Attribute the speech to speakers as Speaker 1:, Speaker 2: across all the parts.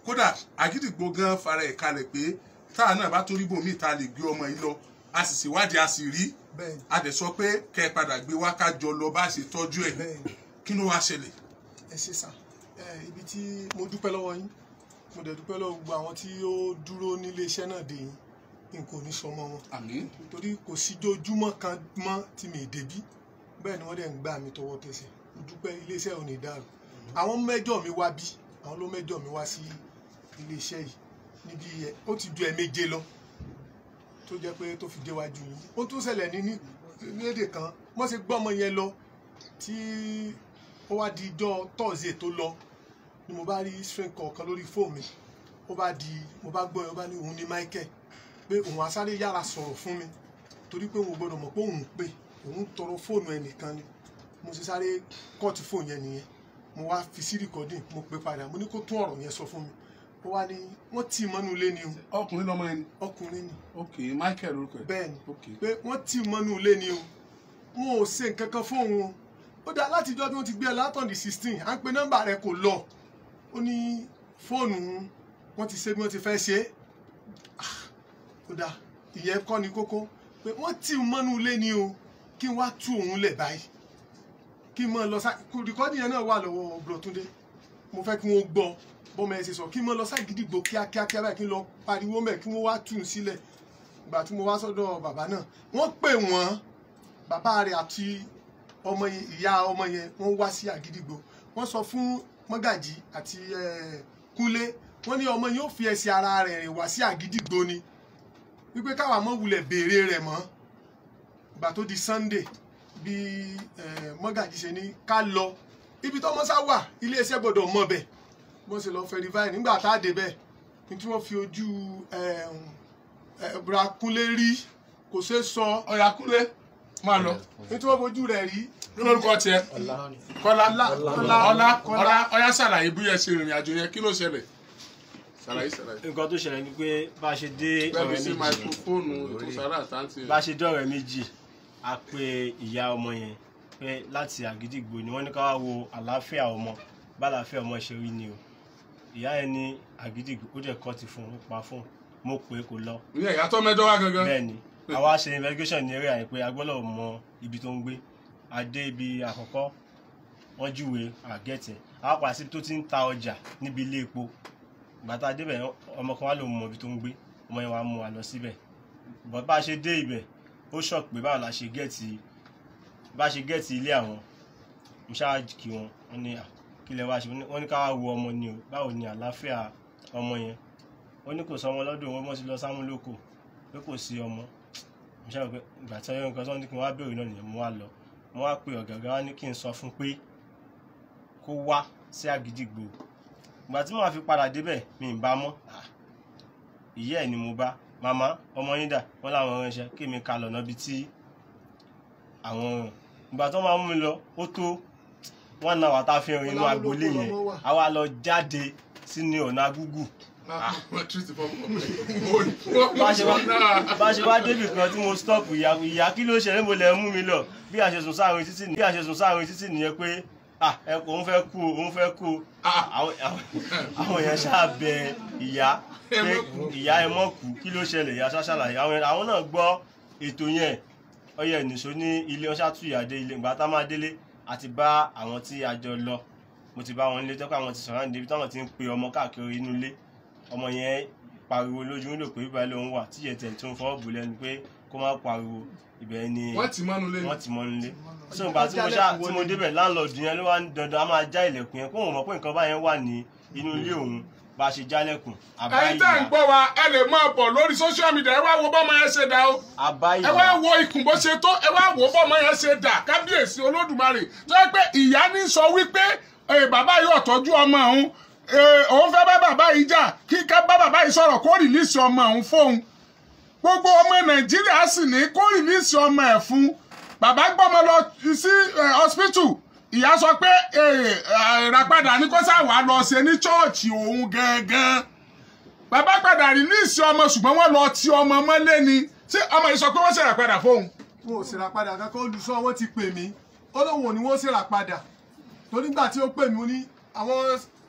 Speaker 1: kódà àgídìgbò gan fara ẹ̀ kalẹ̀ pé táà náà bá torí bòmí ta lè gbé ọmọ yìí lọ a sì ṣèwádìí a sì rí
Speaker 2: bẹ́ẹ̀
Speaker 1: a dẹ̀ sọ pé kẹ́ ẹ padà gbé wá ká jọ lọ bá a ṣe tọ́jú ẹ̀
Speaker 2: bẹ́ẹ̀
Speaker 1: kí ló wá ṣẹlẹ̀
Speaker 2: ẹ ṣe sà ẹ ibi tí mo dúpẹ́ lọ́wọ́ yín mo dẹ̀ dúpẹ́ lọ́wọ́ gbogbo àwọn tí ó dúró nílé iṣẹ́ náà dè yín n kò ní sọmọ wọn
Speaker 1: àmín
Speaker 2: torí kò síjójúmọ́ kan mọ́ tí mi ì débí bẹ́ẹ̀ ni wọ́n dẹ̀ ń gbà mí tọwọ́ tẹsẹ̀ mo dúpẹ́ iléeṣẹ́ ò ní dàrú àwọn mẹ́jọ mi wá bí àwọn ló mẹ́jọ mi wá sí iléeṣẹ́ yìí níbi ẹ ó ti ju ẹ̀ẹ̀méje lọ tó jẹ́ pé tó fi déwájú yín ó tún ṣẹlẹ̀ ní ní lédè kan wọ́n ṣe gbọ́ ọmọ yẹn lọ tí ó wá di ijọ́ tọ́sídẹ̀ẹ́ tó lọ ni mo bá rí string kọ̀ọ̀kan lórí fóònù mi ó bá di mo bá gbọ́ ẹ ó bá ní òun ní Michael pé òun á sáré yára sọ̀rọ̀ fún mi torí pé òun ò gbọ́dọ̀ mọ̀ pé òun pè òun tọrọ fóònù ẹnìkan ni mo sì sáré kọ́ọ̀tù fóònù yẹn nìyẹn mo wá fi sí rìkọ́dìn mo pè padà mo ní kó tún ọ̀rọ̀ yẹn sọ fún mi ó wá ní wọ́n tì í mọ́nú ilé ni o
Speaker 1: ọkùnrin lọmọ ẹni
Speaker 2: ọkùnrin ni
Speaker 1: ok michael orúkọ ẹ
Speaker 2: bẹ́ẹ̀ ni
Speaker 1: ok
Speaker 2: pé wọ́n tì í mọ́nú ilé ni o wọn ò ṣe nǹkan kan fóun o ó dá látijọ́ tí wọ́n ti gbé ẹ látọ̀ di sixteen à ń pe nọ́mbà rẹ kò lọ ó ní fóònù wọn ti ṣe bí wọ́n ti fẹ́ ṣe é Ah, ó dá ìyẹn kọ́ ni kókó pé wọ́n tì í mọ́nú ilé ni o kí n wá tú òun lẹ̀ báyìí kí n mọ̀ lọ sá rìkọ́dì yẹn náà wà lọ́wọ́ Bùrọ̀túndé mo fẹ́ kí wọ́n gbọ́ bọ́mọ ẹ ṣe sọ kí n mọ̀ lọ ságídígbò kíákíá kíá báyìí kí n lọ pariwo mẹ́ kí wọ́n wá tù ú sílẹ̀ ìgbà tí mo wá sọ́dọ̀ bàbá náà wọ́n pè wọ́n bàbá rẹ̀ àti ọmọ yẹn ìyá ọmọ yẹn wọ́n wá sí àgídígbò wọ́n sọ fún mọ́gàjì àti eh, kúnlé wọ́n ní ọmọ yẹn ó fi ẹsẹ̀ ara rẹ̀ rìn wá sí àgídígbò ni wípé káwa mọ́ wulẹ̀ béèrè rẹ̀ mọ́ ìgbà tó di Sunday bí eh, mọ́gàjì ṣe ní ká lọ ibi tó mọ́sá wà iléeṣẹ́ gbọ́dọ̀ mọ̀ bẹ̀ bó ṣe lọ verify nígbà tá a dé bẹ̀ ní tí wọ́n fi ojú eh, eh, Bùràkúnlé rí kò ṣeé sọ
Speaker 1: ọ̀yà kúnlé máa lọ
Speaker 2: ní tí wọ́n fojú rẹ̀ rí
Speaker 1: kí lórúkọ tiẹ̀ kọ́lá
Speaker 2: Ọlá,
Speaker 1: ọlá
Speaker 2: Ọlá,
Speaker 1: ọlá ọyá ṣàlàyé bí ẹ ṣe rìnrìn àjò yẹn kí ló ṣẹlẹ̀ ṣàlàyé ṣàlàyé.
Speaker 3: nǹkan tó ṣẹlẹ̀ ni pé bá a ṣe dé
Speaker 1: bẹ́ẹ̀ni
Speaker 3: ọ̀rẹ́
Speaker 1: sí
Speaker 3: méjì
Speaker 1: máikrófóònù ètò sára àtàntì
Speaker 3: bá a ṣe dé ọ̀rẹ́ méjì a pe ìyá ọmọ yẹn pé láti àgídìgbò ni wọ́n ní ká wá wo àlàáfíà ọmọ bá àlàáfíà ọmọ ṣe rí ni o ìyá yẹn ní àgídìgbò ó dẹ̀ kọ́ ti fún un ó pa fún un mo pè é kò lọ
Speaker 1: ìyẹn ìyá tó mẹ́jọ wá gangan
Speaker 3: bẹ́ẹ̀ ni àwa ṣe investigation ní eré àyè pé a gbọ́dọ̀ mọ ibi tó ń gbé a dé ibi àkọ́kọ́ wọ́n júwe àgẹ́tẹ̀ àwa padà síbi tó ti ń ta ọjà níbi ilé epo ìgbà tá a débẹ̀ ọmọ kan wá lòun mọ ibi tó ń gbé ọmọ yẹn wá mú wa lọ síbẹ̀ bọ́ bá a ṣe dé ibẹ̀ ó ṣọ̀ pé báwo la ṣe gẹ́ẹ̀tì bá a ṣe gẹ́ẹ̀tì ilé àwọn mo ṣáà kí wọn wọ́n ní "Ah, kí lẹ wá ṣe wọ́n ní ká wá wo ọmọ ni o báwo ni àlàáfíà ọmọ yẹn ó ní kò sọ ọmọ lọ́dún wọn mọ́ sí lọ sámúlòkò pé kò sí ọmọ mo ṣáà rò pé ìgbà tí wọ́n nǹkan tó ní kí n wá béèrè náà nìyẹn mo wá lọ mo wá pe ọ̀gá ọ̀gá wa ní kí n sọ fún pé kó wá sí àgídìgbò ìgbà tí màá fi padà débẹ̀ mi ì bá mọ́ Ah, ìyá ẹ̀ ni mo bá màmá ọmọ yín dà wọ́n láwọn ránṣẹ́ kí mi ka lọ́nà bíi tí àwọn ràn ìgbà tó máa mú mi lọ ó tó wọ́n náà wà tá a fi hàn inú
Speaker 2: Ọlá ló
Speaker 3: agboolé
Speaker 2: ló
Speaker 3: yẹn
Speaker 2: lọ́mọ wà.
Speaker 3: àwa lọ jáde sínú ọ̀nà agúgù
Speaker 1: wọ́n tún ti fọ́ fọ́
Speaker 3: bá ṣe wá bá ṣe wá débì kan tí mo stop ìyá ìyá kí ló ṣẹlẹ̀ mo lẹ̀ mú mi lọ bí a ṣe sùn sáàrin títì bí a ṣe sùn sáàrin títì nìyẹn pé ah ẹ kò ń fẹ́ kú o òun fẹ́ kú o àwọn àwọn- àwọn èèyàn ṣáà bẹ ìyá
Speaker 1: Ẹ
Speaker 3: pé
Speaker 1: mọ́ kú.
Speaker 3: ìyá ẹ mọ́ kú kí ló ṣẹlẹ̀ ìyá ṣáṣàlàyé àwọn àwọn náà gbọ́ ètò yẹn ọyẹ nìṣó ní ilé ọṣà tún ìyá dé ilé ìgbà tá a máa délé àti bá àwọn tí a jọ lọ mo ti bá wọn nílé tọ́kọ̀ àwọn ti sọ̀rọ̀ níbi táwọn ti ń pe ọmọ káàkiri inú ilé ọmọ yẹn pariwo lójú wíńdò pé bíbá lòun wà tí yẹn tẹ̀ tó ń fọwọ́ bù lẹ́nu pé kó má pariwo ibẹ̀ ni
Speaker 1: wọ́n ti mọ́nu lé
Speaker 3: wọ́n ti mọ́ nílé so ìgbà tí mo ṣá tí mo débẹ̀ láńlọ́ọ̀dù yẹn ló wá ń dandan a máa já ilẹ̀kùn yẹn kó òun mọ̀ pé nǹkan báyẹn wà ní inú ilé òun bá a ṣe jálẹ̀kùn àbá
Speaker 1: ẹ̀yin tẹ́ ń
Speaker 3: ìyá
Speaker 1: gbọ́ wa ẹ lè máa bọ̀ lórí social media ẹ wá wo bọ́mọ yẹn ṣe dá o
Speaker 3: àbá
Speaker 1: ẹ wá
Speaker 3: ìyá
Speaker 1: wo ikùn bó ṣe tó ẹ wá wo bọ́mọ yẹn ṣe dà kábíyèsí olódùmarè tó yẹ pé ìyá ní sọ wípé eh, bàbá yóò tọ́jú ọmọ òun eh, òun fẹ́ bá bàbá yìí jà kí ká bá bàbá yìí sọ̀rọ̀ kó rìlíìsì ọmọ òun fóun gbogbo ọmọ nàìjíríà sì ní kó rìlíìsì ọmọ ẹ̀ fún bàbá gbọ́mọ lọ sí eh, hospital ìyá sọ pé eh, eh, ìràpadà ní kó sáwà lọ ṣe ní chọ́ọ̀chì òun gangan bàbá padà rìlíìsì ọmọ ṣùgbọ́n wọ́n lọ ti ọmọ mọ́lé ni ṣé ọmọ yìí sọ pé wọ́n ṣèrà padà fóun.
Speaker 2: wọn ò ṣèrà padà kankan olùṣọ́ wọn ti pè mí ó lóun ò ní wọ́n ṣèrà padà torí nígbà tí ó pè mí ó ní àwọn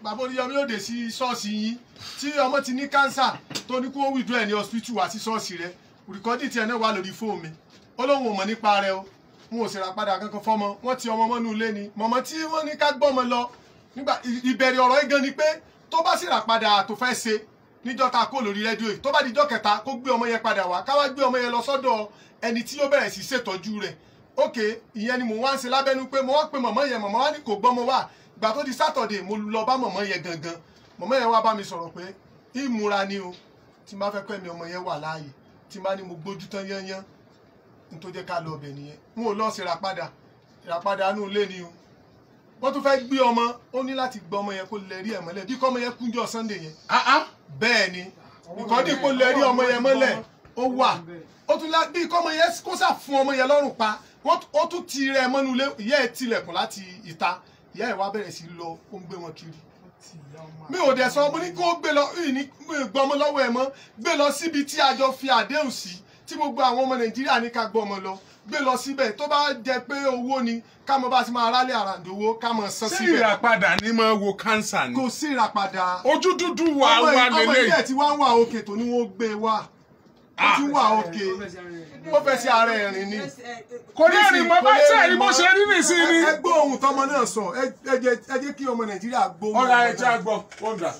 Speaker 2: bàbá oníyọmí yóò dé sí ṣọ́ọ̀ṣì yín tí ọmọ ti ní kánsà tó ní kó withdraw ẹ̀ ní hospital wá sí ṣọ́ọ̀ṣì rẹ rìkọ́dì tiẹ̀ náà wà lórí fóònù mi ó lóun ò mọ̀ nípa rẹ o n ò sì ra padà kankan fọmọ wọn ti ọmọ mọ́nú ilé ni mọ̀mọ́ tí wọ́n ní ká gbọ́mọ lọ nígbà ìbẹ̀rẹ̀ ọ̀rọ̀ yìí gan ni pé tó bá sì rà padà tó fẹ́ ṣe níjọ́ ta kó lórí rédíò yìí tó bá dijọ́ kẹta kó gbé ọmọ yẹn padà wá ká wá gbé ọmọ yẹn lọ sọ́dọ̀ ẹni tí ó bẹ̀rẹ̀ sí ṣètọ́jú rẹ̀ ok ìyẹn ni mò ń wá ń ṣe lábẹ́nu pé mo wá pe mọ̀mọ́ yẹn mọ̀mọ́ wá ní kò gbọ́mọ wá ìgbà tó di sátọ̀dẹ̀ mo lọ bá mọ̀mọ́ yẹn gangan mọ̀mọ́ yẹn wá bá mi sọ̀rọ̀ pé ìmúra ni o tí n bá fẹ́ pẹ́ mi ọmọ yẹn wà láàyè tí n bá ní mo gbójú tán yányán n tó jẹ́ ká lọ ọbẹ̀ nìyẹn n ò lọ sí ìràpadà ìràpadà inú ilé ni o wọ́n tún fẹ́ gbé ọmọ ó ní láti gbọ́ ọmọ yẹn kó lè rí ẹ̀ mọ́lẹ̀ bí kọ́ ọmọ yẹn kúnjọ́ sunday yẹn
Speaker 1: ah ah
Speaker 2: bẹ́ẹ̀ ni ìkọ́dí kó lè rí ọmọ yẹn mọ́lẹ̀ ó wà ó tún lá bí kọ́ ọmọ yẹn kó sà fún ọmọ yẹn lọ́rùn pa wọ́n tún- ó tún ti rẹ̀ mọ́nú ilé ìyá ẹ̀ tilẹ̀kùn láti ìta ìyá ẹ̀ wá bẹ̀rẹ̀ sí lọ ó ń gbé wọn kiri mi ò dẹ̀ sọ mo ní kó gbé lọ ìní gbọ́ ọmọ lọ́wọ́ ẹ̀ mọ́ gbé lọ síbi tí a jọ fi àdéhùn sí tí gbogbo àwọn ọmọ nàìjíríà ní ká gbọ́ ọmọ lọ gbé lọ síbẹ̀ tó bá jẹ pé owó ni ká mọ bá ti máa rálé àràǹdò owó ká mọ san
Speaker 1: ṣé
Speaker 2: síbẹ̀
Speaker 1: ìràpadà ni máa wo kánsà ni
Speaker 2: kò sí ìràpadà
Speaker 1: ojú dúdú wà
Speaker 2: ọmọ
Speaker 1: wà
Speaker 2: yìí- ọmọ
Speaker 1: lélẹ̀
Speaker 2: ilé tí wá ń wà òkè tó ní wọ́n gbé wá ó ti wà òkè ó fẹ́ sí ara ẹ̀ rìn ni.
Speaker 1: kò ní ẹ̀rìn mọ́ bá ṣe ẹ̀rí bó ṣe rí nìsín ni.
Speaker 2: ẹ gbọ́ ohun tọmọ náà sọ ẹ ẹ jẹ́ ẹ jẹ́ kí ọmọ nàìjíríà gbóhùn
Speaker 1: ọ̀rọ̀
Speaker 2: ọmọ
Speaker 1: ẹja
Speaker 2: náà.
Speaker 1: gbọ́ ó dà.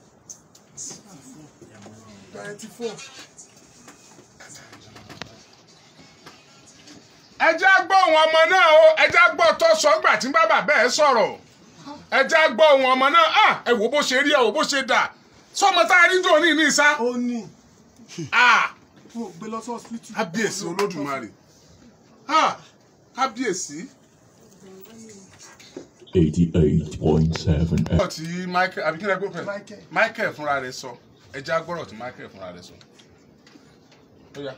Speaker 2: Ninety four.
Speaker 1: ẹja gbọ́ ohun ọmọ náà o ẹja gbọ́ tó sọ́gbà tí bàbá bẹ́ẹ̀ sọ̀rọ̀ ẹja gbọ́ ohun ọmọ náà ah ẹ wò bó ṣe rí ẹ wò bó ṣe dà sọmọ tá a rí jò ní ní sá
Speaker 2: ó ní
Speaker 1: ah
Speaker 2: wọn ò gbé lọ sí hospital.
Speaker 1: kábíyèsí olódùmarè ah kábíyèsí.
Speaker 4: 88.7
Speaker 1: ọ̀rọ̀ tí michael àbí kí ni ẹ gbọ́ pẹ̀
Speaker 2: Michael.
Speaker 1: michael fúnra rẹ̀ sọ ẹja gbọ́rọ̀ tí michael fúnra rẹ̀ sọ. Ó yá.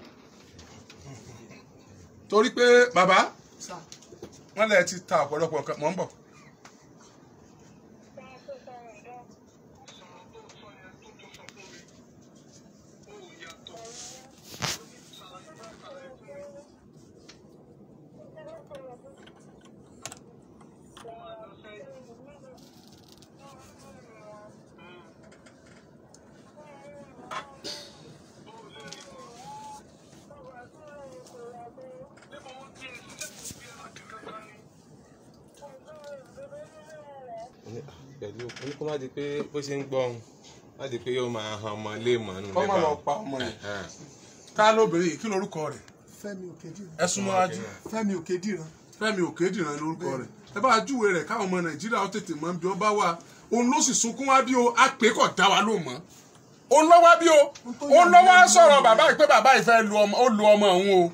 Speaker 1: torí pé bàbá
Speaker 2: Sá.
Speaker 1: wọn lè ti ta ọ̀pọ̀lọpọ̀ nǹkan mọ̀ ń bọ̀.
Speaker 5: pẹ̀lú oní kó má di pé bó ṣe ń gbọ́ ohun má di pé yóò máa han ọmọ ilé ìmọ̀ nù
Speaker 1: kọ́ máa lọ pa ọmọ yẹn tá lóbìnrin yìí kí lorúkọ rẹ̀
Speaker 2: Fẹ́mi Òkèdìran.
Speaker 1: ẹ súnmọ́ wájú
Speaker 2: Fẹ́mi Òkèdìran.
Speaker 1: Fẹ́mi Òkèdìran lórúkọ rẹ̀ ẹ bá júwe rẹ̀ káwọn ọmọ Nàìjíríà ó tètè mọ̀ bí ó bá wà òun ló sì sunkún wá bí o àpè kò dá wa ló mọ̀ òun lọ wá bí o òun lọ wá sọ̀rọ̀ bàbá yìí pé bàbá yìí fẹ́ lu ọmọ ó lu ọmọ òun o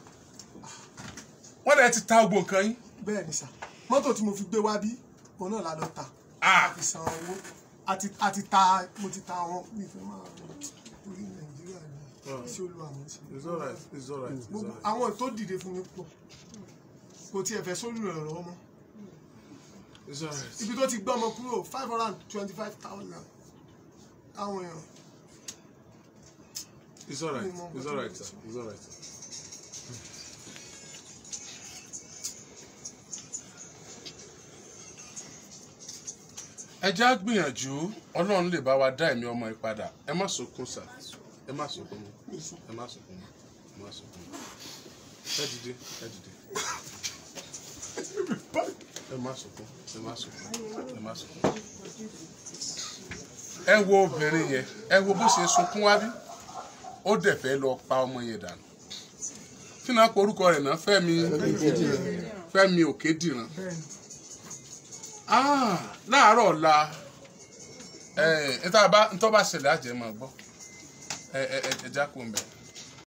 Speaker 1: wọ́n dẹ̀ ti ta gbogbo nǹkan yín
Speaker 2: bẹ́ẹ̀ ni sà mọ́tò tí mo fi gbé wá bí òun náà la lọ ta
Speaker 1: Ah.
Speaker 2: a fi san owó àti àti ta mo ti ta àwọn mi fẹ́ máa orí nàìjíríà ní sí olú àwọn sí
Speaker 1: it's alright it's alright it's
Speaker 2: gbogbo
Speaker 1: alright
Speaker 2: àwọn tó dìde fún mi pọ̀ kò tiẹ̀ fẹ́ sólù rẹ̀ lọ́wọ́ mọ́
Speaker 1: it's alright
Speaker 2: ibi tó ti gbọ́ ọmọ kúrò five hundred and twenty five thousand àwọn èèyàn
Speaker 1: it's alright it's alright sir it's alright sir. ẹ já gbìyànjú ọlọ́run lè bá wa dá ẹ̀mí ọmọ yìí padà ẹ má sunkún sà ẹ má sunkún mọ́ ẹ má sunkún mọ́ ẹ má sunkún mọ́ ẹ dìde ẹ dìde ẹ má sunkún ẹ má sunkún ẹ má sunkún ẹ wo obìnrin yẹn ẹ wo bó ṣe sunkún wá bí ó dẹ̀ fẹ́ lọ pa ọmọ yẹn dànù kí náà pe orúkọ rẹ̀ náà Fẹ́mi Fẹ́mi Òkèdìran ah láàárọ̀ ọ̀la ẹ ẹ tá a bá ń tọ́ bá ṣẹlẹ̀ àjẹ́ máa gbọ́ ẹ ẹ ẹ ẹ já kó ń bẹ̀.